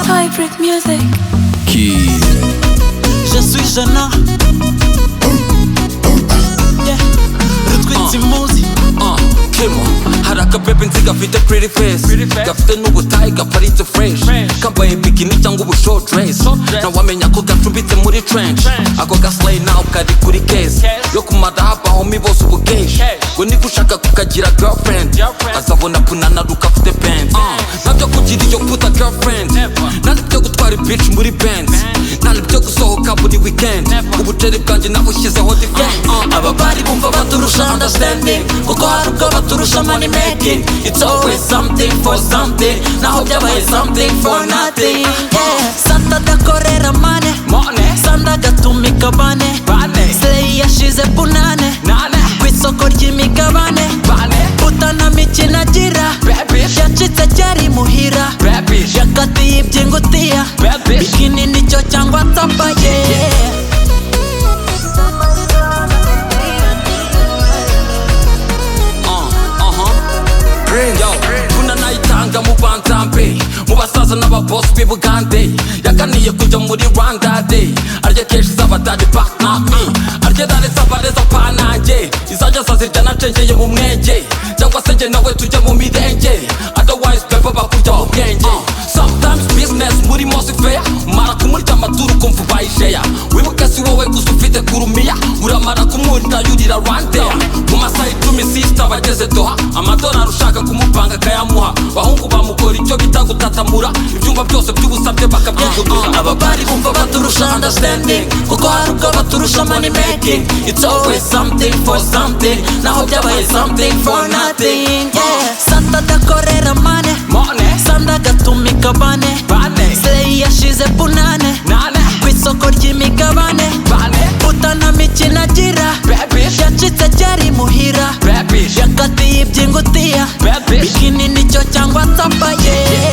favorite music. Qui Je suis gênant. Yeah. Rutwe Timozi. Uh, Kemo haraka pepe nzi gafite pretty face face. gafite n'ubutayi gaparitse fresh Fresh. kambaye bikini cyangwa ubu short dress Short dress. ntawamenya ko gacumbitse muri trench Trench. ako gaslay nawe kari kuri case Case. yo kumadaba homi bose ubu cash Cash. ngo niba ushaka kukagira girlfriend Girlfriend. azabona punana ruka afite band Uh, ntabyo kugira iyo puta girlfriend Never. ntabyo byo gutwara bitch muri band ntabyo byo gusohoka buri weekend Never. ubutere bwanjye nabushyizeho defense Uh, aba bari bumva baturusha understanding kuko hari ubwo baturusha money making it's always something for something naho byabaye something for nothing Yeah. Santa dakorera mane. Money. Sanda gatumika bane. Bane. Slay yashize punane. Nane. Ku isoko ry'imigabane. Bane. Puta na mikino agira. Babish. Yacitse cyari muhira. Babish. Yakatiye ibyingutiya. Babish. Bikini nicyo cyangwa tapa yeah. Uh, uh-huh. Yo, kuna nayitanga mu banza mbe mu basaza n'ababosi b'i bugande yaganiye kujya muri rwanda day arya keshi z'abadade panami arya dare z'abareza panange izajya zazirya nacengeye mu mwenge cyangwa se njye nawe tujya mu mirenge otherwise pepa bakurya mu bwenge sometimes business muri mosi fair mara kumurya amaturu kumva ubayisheya wibuke si wowe gusa ufite kurumiya uramara kumwurira yurira rwandeya mu masaha icumi sisita bageze doha amadolari ushaka kumupanga akayamuha bahungu bamukora icyo bita gutatamura ibyumba byose by'ubusabye bakabyuguduza aba bari bumva baturusha understanding kuko hari ubwo baturusha money making it's always something for something naho byabaye something for nothing yeah. santa dakorera mane Money, sanda gatumika bane Bane. slay yashize punane nane, ku isoko ry'imigabane bane, puta na mikino agira Babish. yacitse cyari muhira babish, yakatiye ibyingutiya babish. bikini nicyo cyangwa tapa yeah.